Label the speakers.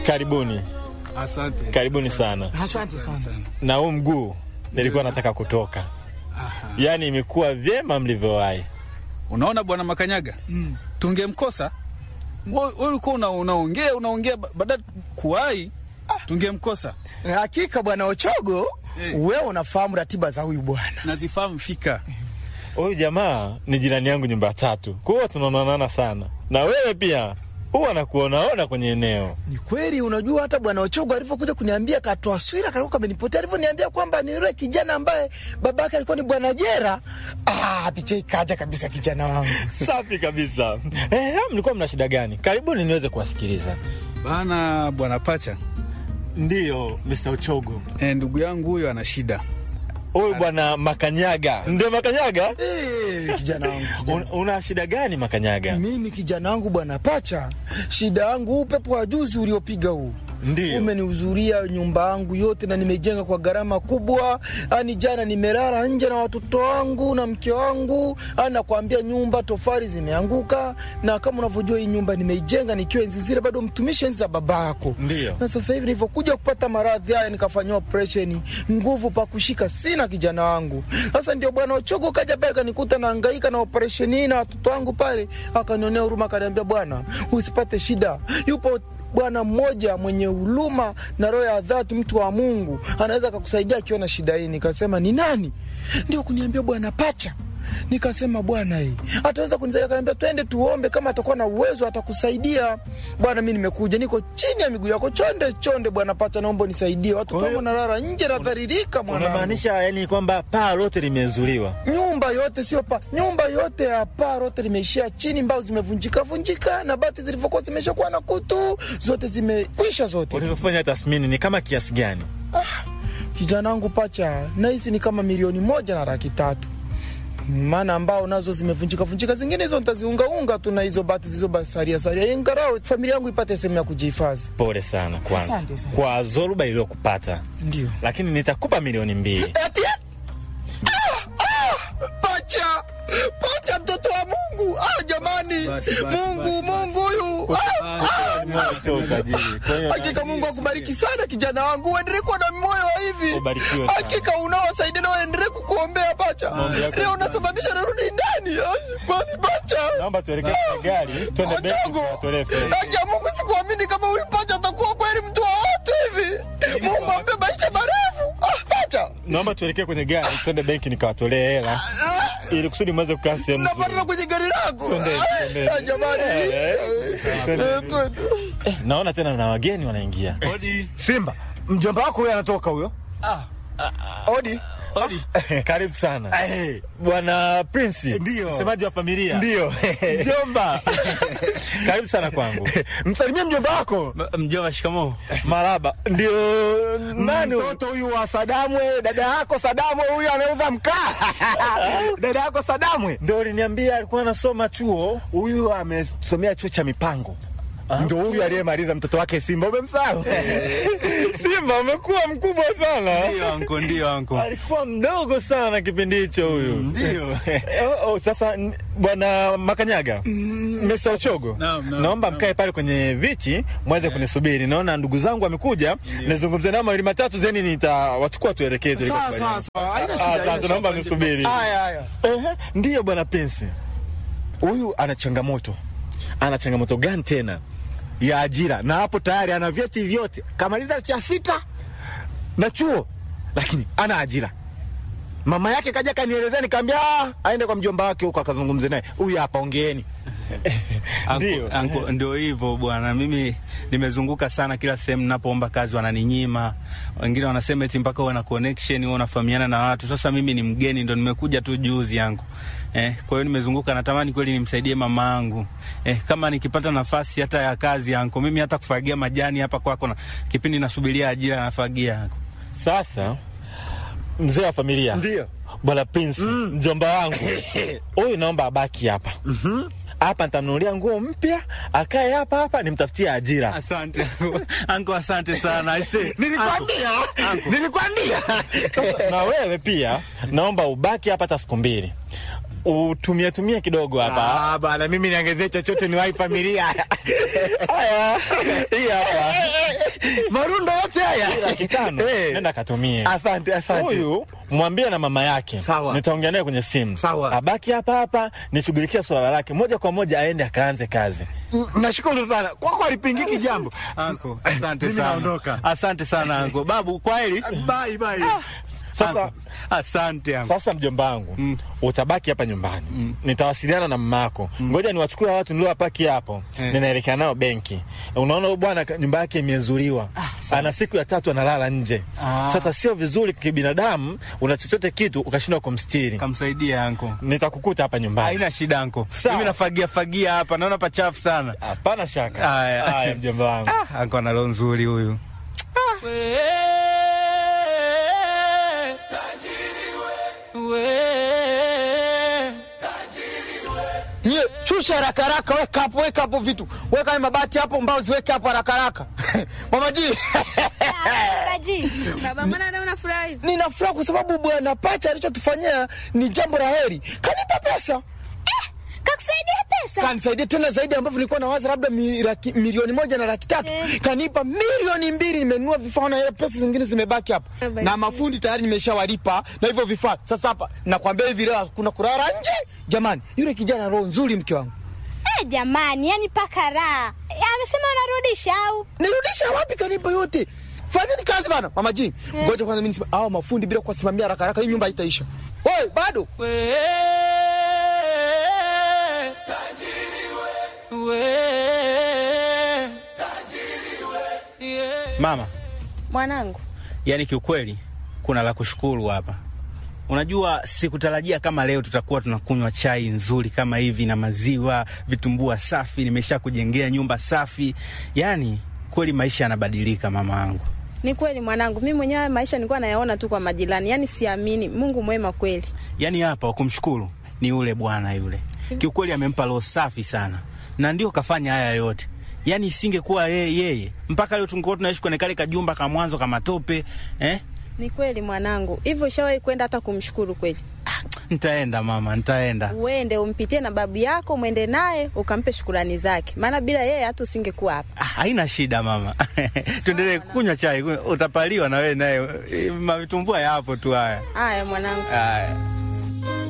Speaker 1: Karibuni,
Speaker 2: Asante.
Speaker 1: karibuni sana.
Speaker 3: Asante sana.
Speaker 1: Na huu mguu nilikuwa nataka kutoka, yaani imekuwa vyema mlivyowahi.
Speaker 2: Unaona bwana Makanyaga, tungemkosa wewe. Ulikuwa una, unaongea unaongea, ba- baada kuwahi tungemkosa.
Speaker 3: Hakika bwana Ochogo,
Speaker 2: Eh.
Speaker 3: wewe unafahamu ratiba za huyu bwana.
Speaker 2: Nazifahamu fika.
Speaker 1: Huyu jamaa ni jirani yangu nyumba ya tatu, kwa hiyo tunaonana sana, na wewe pia huwa nakuonaona kwenye eneo.
Speaker 3: Ni kweli, unajua hata bwana Ochogo alivyokuja kuniambia katoa swira kalikuwa kamenipotea, alivyoniambia kwamba ni yule kijana ambaye babake alikuwa ni bwana Jera. Ah, picha ikaja kabisa kijana wangu.
Speaker 1: Safi kabisa. Eh, mlikuwa mna shida gani? Karibuni niweze kuwasikiliza.
Speaker 2: Bana bwana Pacha,
Speaker 1: Ndiyo, Mr. Uchogo.
Speaker 2: eh, ndugu yangu huyo ana shida.
Speaker 1: Huyu bwana Makanyaga. Ndio Makanyaga?
Speaker 3: Eh, kijana wangu kijana.
Speaker 1: Un, una shida gani Makanyaga?
Speaker 3: Mimi kijana wangu bwana Pacha, shida yangu upepo wa juzi uliopiga huu
Speaker 1: Ndiyo.
Speaker 3: umenihuzuria nyumba yangu yote na nimejenga kwa gharama kubwa. Ani jana nimelala nje na watoto wangu na mke wangu, ani nakwambia nyumba tofali zimeanguka, na kama unavyojua hii nyumba nimeijenga nikiwa enzi zile bado mtumishi enzi za baba yako.
Speaker 1: Ndiyo.
Speaker 3: Na sasa hivi nilivyokuja kupata maradhi haya nikafanyiwa operesheni, nguvu pa kushika sina kijana wangu. Sasa ndio bwana Ochogo kaja pale kanikuta nahangaika na operesheni hii na watoto wangu pale, akanionea huruma, akaniambia bwana, usipate shida, yupo bwana mmoja mwenye huruma na roho ya dhati, mtu wa Mungu, anaweza akakusaidia akiwa na shida hii. Nikasema ni nani? Ndio kuniambia bwana Pacha. Nikasema bwana, hii ataweza kunisaidia. Akaniambia twende tuombe, kama atakuwa na uwezo atakusaidia. Bwana, mi nimekuja, niko chini ya miguu yako, chonde chonde. Bwana Pacha, naomba unisaidie, watoto
Speaker 1: Kwa hiyo-
Speaker 3: wangu nalala nje, nadharirika mwanangu.
Speaker 1: Unamaanisha yani kwamba paa lote limezuliwa?
Speaker 3: Nyumba yote sio pa, nyumba yote ya paa lote limeishia chini, mbao zimevunjika vunjika, na bati zilivyokuwa zimeshakuwa na kutu zote zimekwisha zote.
Speaker 1: Ulivyofanya tathmini ni kama kiasi gani?
Speaker 3: Kijana wangu Pacha, nahisi ni kama milioni moja na laki tatu maana ambao nazo zimevunjika vunjika, zingine hizo nitaziungaunga tu na hizo bati zilizobasaria saria, ingarao familia yangu ipate sehemu ya kujihifadhi.
Speaker 1: Pole sana kwanza
Speaker 3: Asante sana.
Speaker 1: kwa zoruba iliyokupata,
Speaker 3: Ndio
Speaker 1: lakini nitakupa milioni mbili.
Speaker 3: ati ah, ah, Pacha, Pacha, mtoto wa Mungu. Ah, jamani,
Speaker 2: Basi, basi,
Speaker 3: Mungu,
Speaker 2: basi,
Speaker 3: Mungu huyu ah, ah.
Speaker 1: Sio utajiri. Kwa hiyo
Speaker 3: Hakika Mungu akubariki sana kijana wangu, uendelee kuwa na moyo wa hivi.
Speaker 1: Ubarikiwe sana.
Speaker 3: Hakika unawasaidia na uendelee kukuombea Pacha.
Speaker 1: Maombi yako
Speaker 3: Leo
Speaker 1: ni
Speaker 3: unasababisha narudi ndani. Ai, Basi Pacha.
Speaker 1: naomba tuelekee kwenye gari, twende benki
Speaker 3: Ochogo.
Speaker 1: tukatolee fedha.
Speaker 3: Haki ya Mungu sikuamini kama huyu Pacha atakuwa kweli mtu wa watu hivi. Mungu ampe maisha marefu. Ah, Pacha.
Speaker 1: Naomba tuelekee kwenye gari, twende benki nikawatolee hela ili kusudi mweze kukaa sehemu nzuri.
Speaker 3: Napanda kwenye gari langu.
Speaker 1: Twende,
Speaker 3: Ai,
Speaker 1: twende.
Speaker 3: ah, Jamani.
Speaker 1: Eh, twende.
Speaker 3: Eh, twende.
Speaker 1: Eh, naona tena na wageni wanaingia.
Speaker 2: Odi.
Speaker 4: Simba, mjomba wako huyo anatoka huyo. Odi.
Speaker 2: Odi.
Speaker 1: Karibu sana
Speaker 4: Eh,
Speaker 1: bwana Prince,
Speaker 4: Ndio.
Speaker 1: msemaji wa familia.
Speaker 4: Ndio.
Speaker 1: Mjomba, karibu sana kwangu.
Speaker 4: Msalimie mjomba wako.
Speaker 2: Mjomba, shikamoo.
Speaker 1: Maraba, ndio nani huyu?
Speaker 4: Mtoto huyu wa Sadamwe, dada yako Sadamwe huyu anauza mkaa. dada yako Sadamwe.
Speaker 1: Ndio uliniambia alikuwa anasoma chuo.
Speaker 4: Huyu amesomea chuo cha mipango. Ndio huyu aliyemaliza mtoto wake Simba, umemsahau?
Speaker 1: Simba umekuwa mkubwa sana.
Speaker 2: Ndio anko, ndio anko.
Speaker 1: Alikuwa mdogo sana kipindi hicho huyu.
Speaker 2: Ndio.
Speaker 1: Oh, oh, sasa n- bwana Makanyaga, Mr. Ochogo,
Speaker 2: Naam, naam,
Speaker 1: naomba
Speaker 2: naam.
Speaker 1: mkae pale kwenye viti mweze kunisubiri. Naona ndugu zangu wamekuja, nizungumze nao mawili matatu, zeni nitawachukua tuelekee
Speaker 3: Sawa, sawa,
Speaker 1: tulikokubaliana.
Speaker 3: sawa. Haina
Speaker 1: Ah,
Speaker 3: shida, haina
Speaker 1: Asante,
Speaker 3: shida.
Speaker 1: naomba mnisubiri.
Speaker 3: Haya, haya.
Speaker 1: Ehe, Ndiyo bwana Prince,
Speaker 4: Huyu ana changamoto
Speaker 1: ana changamoto gani tena?
Speaker 4: ya ajira na hapo tayari ana vyeti vyote, kamaliza cha sita na chuo, lakini ana ajira. Mama yake kaja kanielezea, nikaambia "Ah, aende kwa mjomba wake huko akazungumze naye. Huyu hapa, ongeeni.
Speaker 1: Ndio.
Speaker 2: Anko, anko, ndio hivyo bwana, mimi nimezunguka sana, kila sehemu napoomba kazi wananinyima. Wengine wanasema eti mpaka uwe na connection, uwe unafahamiana na watu. Sasa mimi ni mgeni, ndo nimekuja tu juzi yangu eh. Kwa hiyo nimezunguka, natamani kweli nimsaidie mama yangu eh, kama nikipata nafasi hata ya kazi yangu, mimi hata kufagia majani hapa kwako, na kipindi nasubiria ajira nafagia yangu.
Speaker 1: Sasa mzee wa familia
Speaker 4: Ndio.
Speaker 1: bwana Prince, mjomba wangu huyu, naomba abaki hapa hapa, nitamnunulia nguo mpya, akae hapa hapa, nimtafutie ajira.
Speaker 2: Asante anko, asante sana aise.
Speaker 4: Nilikwambia, nilikwambia.
Speaker 1: na wewe pia naomba ubaki hapa hata siku mbili, utumie tumie kidogo hapa.
Speaker 4: Ah, bana mimi niongezee chochote ni wai familia.
Speaker 1: Haya, hii hapa
Speaker 4: marundo yote haya
Speaker 1: laki tano
Speaker 4: Eh.
Speaker 1: nenda katumie.
Speaker 4: Asante, asante.
Speaker 1: Huyu mwambie na mama yake,
Speaker 4: Sawa.
Speaker 1: nitaongea naye kwenye simu.
Speaker 4: Sawa.
Speaker 1: abaki hapa hapa nishughulikia swala lake moja kwa moja, aende akaanze kazi.
Speaker 4: Mm, Nashukuru sana kwako, alipingiki jambo.
Speaker 2: Anko, asante
Speaker 4: Mimi
Speaker 2: sana.
Speaker 4: naondoka.
Speaker 2: Asante sana anko. Babu, kwa heri.
Speaker 4: Bye, bye.
Speaker 1: Sasa
Speaker 2: Anko, asante anko.
Speaker 1: sasa mjomba wangu utabaki hapa nyumbani nitawasiliana na mamako ngoja niwachukue hawa watu niliowapaki hapo
Speaker 2: Eh.
Speaker 1: ninaelekea nao benki unaona huyu bwana ka- nyumba yake imezuliwa ana siku ya tatu analala nje
Speaker 2: Ah.
Speaker 1: sasa sio vizuri kibinadamu una chochote kitu ukashindwa kumstiri
Speaker 2: Kamsaidia anko.
Speaker 1: nitakukuta hapa nyumbani
Speaker 2: Haina shida anko.
Speaker 1: Sawa.
Speaker 2: Mimi nafagia fagia hapa, naona pachafu sana.
Speaker 1: hapana shaka
Speaker 2: Haya.
Speaker 1: haya mjomba wangu
Speaker 2: Ah, anko ana roho nzuri huyu.
Speaker 3: Nye, shusha haraka haraka, weka hapo, weka hapo vitu, weka hayo mabati hapo, mbao ziweke hapo haraka haraka. Mama G,
Speaker 5: Baji, baba, mbona leo unafurahi?
Speaker 3: nina furaha kwa sababu bwana Pacha alichotufanyia ni jambo la heri. Kanipa pesa,
Speaker 5: Kakusaidia pesa?
Speaker 3: kanisaidia tena zaidi ambavyo nilikuwa nawaza labda mi, laki, milioni moja na laki tatu
Speaker 5: Eh.
Speaker 3: kanipa milioni mbili. Nimenunua vifaa na ile pesa zingine zimebaki hapa,
Speaker 5: Eh, basi.
Speaker 3: na mafundi tayari nimeshawalipa na hivyo vifaa. Sasa hapa nakwambia hivi, leo kuna kulala nje. Jamani, yule kijana roho nzuri, mke wangu.
Speaker 5: Eh, jamani, yani paka raha. Eh, Amesema unarudisha au?
Speaker 3: nirudisha wapi? Kanipa yote. Fanyeni kazi bana, mama G. Ngoja kwanza mimi nisema, hao mafundi bila kuwasimamia haraka haraka, hii nyumba haitaisha. Wewe bado
Speaker 2: Mama,
Speaker 6: Mwanangu,
Speaker 2: yani kiukweli kuna la kushukuru hapa. Unajua, sikutarajia kama leo tutakuwa tunakunywa chai nzuri kama hivi na maziwa, vitumbua safi, nimesha kujengea nyumba safi. Yani kweli maisha yanabadilika mama yangu.
Speaker 6: ni kweli mwanangu, mimi mwenyewe maisha nilikuwa nayaona tu kwa majirani, yaani siamini. Mungu mwema kweli.
Speaker 2: Yani hapa wakumshukuru ni yule bwana yule, kiukweli amempa roho safi sana, na ndio kafanya haya yote. Yani isingekuwa yeye yeye, mpaka leo tungekuwa tunaishi kwenye kale kajumba ka mwanzo kama tope eh?
Speaker 6: Ni kweli mwanangu, hivyo ushawahi kwenda hata kumshukuru kweli?
Speaker 2: Nitaenda mama, nitaenda.
Speaker 6: Uende umpitie na babu yako, mwende naye ukampe shukurani zake, maana bila yeye hata usingekuwa hapa.
Speaker 2: Ah, haina shida mama, tuendelee kunywa chai, utapaliwa na wewe naye, mavitumbua yapo tu haya
Speaker 6: Haya mwanangu.
Speaker 2: haya.